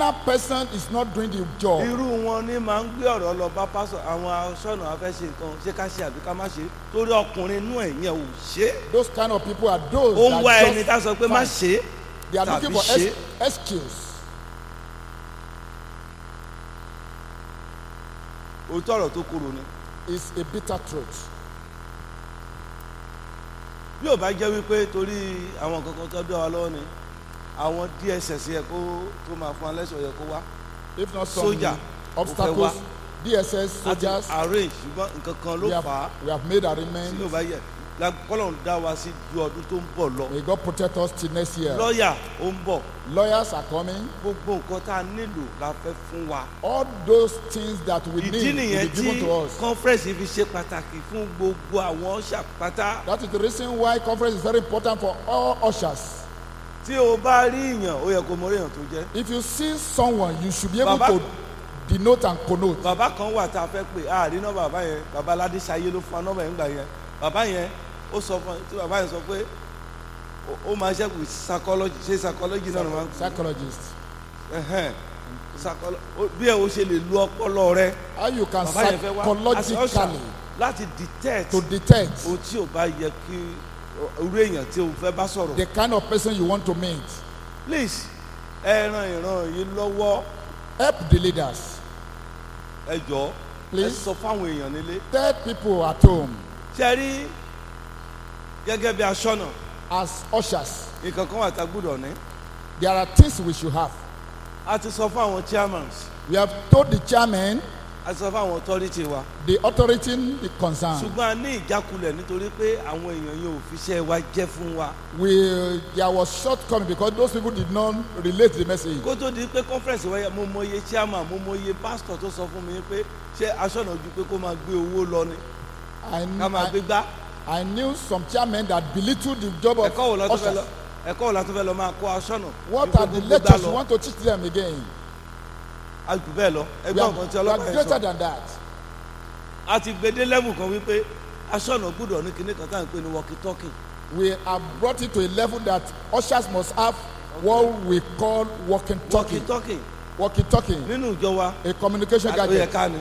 that person is not doing the job. irú wọn ní máa ń gbé ọ̀rọ̀ lọ bá pásọ àwọn aṣọ́nà afẹ́ ṣe nǹkan ṣé ká ṣe àbí ká má ṣe torí ọkùnrin inú ẹ̀ yẹn ò ṣe é Those kind of people are those ó ń wá that ẹni tá a just sọ pé má fine. ṣe é They are tàbí looking for ṣe ex- excuse. òótọ́ ọ̀rọ̀ tó korò ni It's a bitter truth. bí ò bá jẹ́ wípé torí àwọn kankan tó dé wa lọ́wọ́ ni àwọn dss yẹ kó tó máa fún alẹ́sọ̀ yẹ kó wá If not some Soldier, obstacles, DSS láti soldiers, arrange ṣùgbọ́n nǹkan kan ló we have, fà á we have made tí ò arrangements. bá yẹ kọ́lọ́n dá wa sí ju ọdún tó ń bọ̀ lọ May God protect us till next year. lọ́ọ̀yà ó ń bọ̀ Lawyers are coming. gbogbo nǹkan tá a nílò la fẹ́ fún wa. All those things that we ìdí need will nìyẹn be given tí to us. conference fi ṣe pàtàkì fún gbogbo àwọn ṣàpátá That is the reason why conference is very important for all ushers. tí o bá rí èèyàn ó yẹ kó mọ orí èèyàn tó jẹ́. If you see someone, you should be able Baba- to denote and connote. bàbá kan wà tá a fẹ́ pè á rí náà bàbá yẹn bàbá aládé ṣayé ló fún wa nọ́mbà yẹn gbà yẹn bàbá yẹn ó sọ fún tí bàbá yẹn sọ pé ó- ó máa ṣe with psychology ṣe psychology náà ni wọ́n ń pè Psychologist. ẹ̀hẹ́n. Psycholo- ó- bí ẹ o ṣe lè lu ọpọlọ rẹ How you can bàbá yẹn fẹ́ wá as a usher psychologically láti detect to detect ohun tí ò bá yẹ kí irú èèyàn tí o fẹ́ bá sọ̀rọ̀. the kind of person you want to meet. please ẹ ran ìran yìí lọ́wọ́ Help the leaders. ẹ jọ ẹ Please. sọ fáwọn èèyàn nílé. Tell people at home ṣe rí gẹ́gẹ́ bí aṣọ́nà as ushers. nǹkan kan wà tá a gbúdọ̀ ní. There are things we should have. a ti sọ fún àwọn chairmans We have told the chairman, a ti sọ fún àwọn authority wa. the authority the concern. ṣùgbọ́n a ní ìjákulẹ̀ nítorí pé àwọn èèyàn yẹn ò fi iṣẹ́ wa jẹ́ fún wa. We there was shortcoming because those people did not relate the message. kó tó di pé conference wáyé mo mọ iye chairman mo mọ iye pastor tó sọ fún mi pé ṣé aṣọ́nà ju pé kó máa gbé owó lọ ni I, ká máa gbé I, gbá. I knew some chairmen that belittled the job of ẹ̀kọ́ wo la tó fẹ́ lọ ushers. ẹ̀kọ́ wo la tó fẹ́ lọ máa kó aṣọ́nà. What ju pé are the kó gbé gbá lectures you lọ. want to teach them again? a jù bẹ́ẹ̀ lọ We ẹgbẹ́ are, nǹkan tí we are ọlọ́pàá yẹn greater sọ than that. a ti gbede level kan wípé aṣọ́nà gbúdọ̀ ní kinní kan tá à ń pè ní walkie talkie We have brought it to a level that ushers must have what we call walking walkie talking. talkie Walkie talking, nínú ìjọ wa a communication ó yẹ gadget. ká ni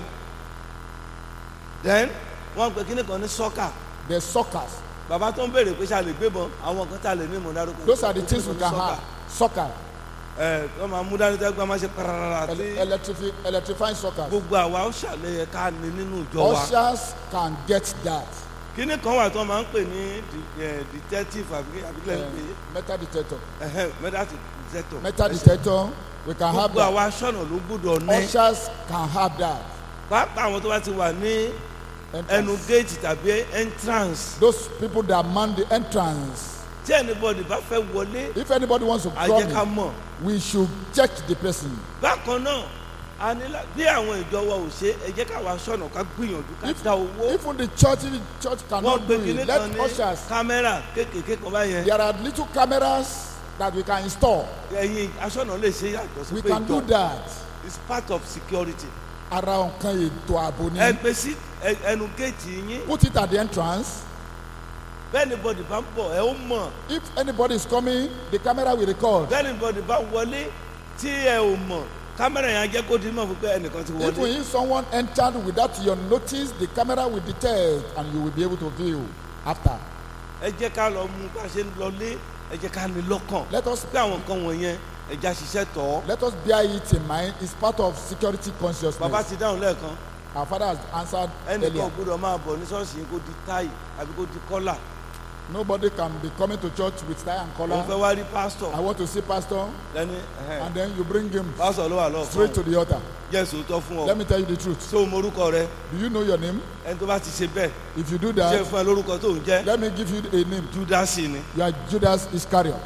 then wọ́n pe kinní kan ní soccer The suckers. bàbá tó ń béèrè pé ṣá lè gbébọn àwọn kan tá a lè ní ìmọ̀ dárúkọ Those are the things we can have. Soccer, ẹ wọ́n máa mú dání tẹ́gbọ́n máa ṣe pararara ele- tí electrifi- electrifying suckers. gbogbo àwa ó ṣàlẹyẹ ká ní nínú ìjọ wa Ushers can get that. kinní kan wà tó máa ń pè ní de- eh, detective àbí àbílẹ̀ ń pè Um, metal detector. é metal detector Metal detector, we can have gbogbo that. àwa aṣọ́nà ló gbúdọ̀ ní Ushers can have that. pàápàá àwọn tó bá ti wà ní ẹnu Entrance. géètì tàbí entrance Those people that man the entrance. tí anybody bá fẹ́ wọlé If anybody wants to a come jẹ́ ká in, mọ̀ we should check the person. bákan náà a ní lá- bí àwọn ìjọ wa ò ṣe ẹ jẹ́ káwa aṣọ́nà ká gbìyànjú ká If- dá owó Even the church, if the church wọ́n cannot gbé do kinní it. kan Let ní ushers. kámẹ́rà kéékèèké kan báyẹn There are little cameras that we can install. ẹ̀yin aṣọ́nà lè ṣe yàtọ̀ sí We pé can do ìjọ that. is part of security Ara nǹkan ètò ààbò ẹ ni. gbé sí ẹ- ẹnu géètì yín Put it at the entrance. bẹ́ẹ̀ anybody bá ń bọ̀ ẹ ó mọ̀ If anybody is coming, the camera will record. bẹ́ẹ̀ anybody bá wọlé tí ẹ ò mọ̀ kámẹ́rà yẹn á jẹ́ kó di mọ̀ fún pé ẹnìkan ti If wọlé if someone entered without your notice, the camera will detect and you will be able to view after. ẹ jẹ́ ká lọ mú bá a ṣe ń lọlé ẹ jẹ́ ká ní lọ́kàn Let us pé àwọn nǹkan wọ̀nyẹn ẹ já ṣiṣẹ́ tọ̀ ọ́ let us bear it in mind. It's part of security bàbá consciousness. ti dáhùn lẹ́ẹ̀kan Our father has answered ẹnìkan ò earlier. gbúdọ̀ máa bọ̀ ní ṣọ́ọ̀ṣì yín kó di táì àbí kó di kọ́là Nobody can be coming to church with tie and òun fẹ́ collar. wá rí pásítọ̀ I want to see pastor, lẹ́ni and then you bring him pásítọ̀ ló wà lọ́ọ̀kan straight to the altar. jẹ́ sòótọ́ fún ọ Let me tell you the truth. ṣé o mọ orúkọ rẹ Do you know your name? ẹni tó bá ti ṣe bẹ́ẹ̀ If you do ṣé that, fún ẹ lórúkọ tó ń jẹ́ let me give you a name. júdásì ni You are Judas Iscariot.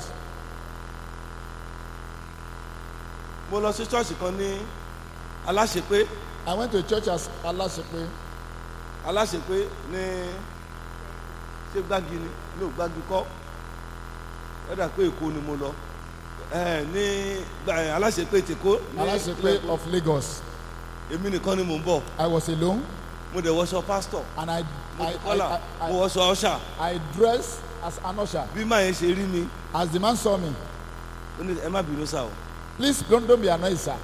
mo lọ sí ṣọ́ọ̀ṣì kan ní aláṣepé I went to a church as Alasepe. aláṣepé ní ṣé gbági ni ní ògbági kọ́ ẹ̀dà pé èkó ni mo lọ ẹ̀ ní gbà- ẹ̀, aláṣepé tèkó ní Alasepe ìpínlẹ̀ Èkó. of Lagos. èmi nìkan ni mò ń bọ̀ I was alone mo dẹ̀ wọṣọ pásítọ̀ and I mo I, ti kọ́là I, mo I, wọṣọ ọ̀ṣà I, I dressed as an usher. bí máa yẹn ṣe rí mi As the man saw me, ó ní ẹ má bínú sá o please don't, don't be annoyed, sir.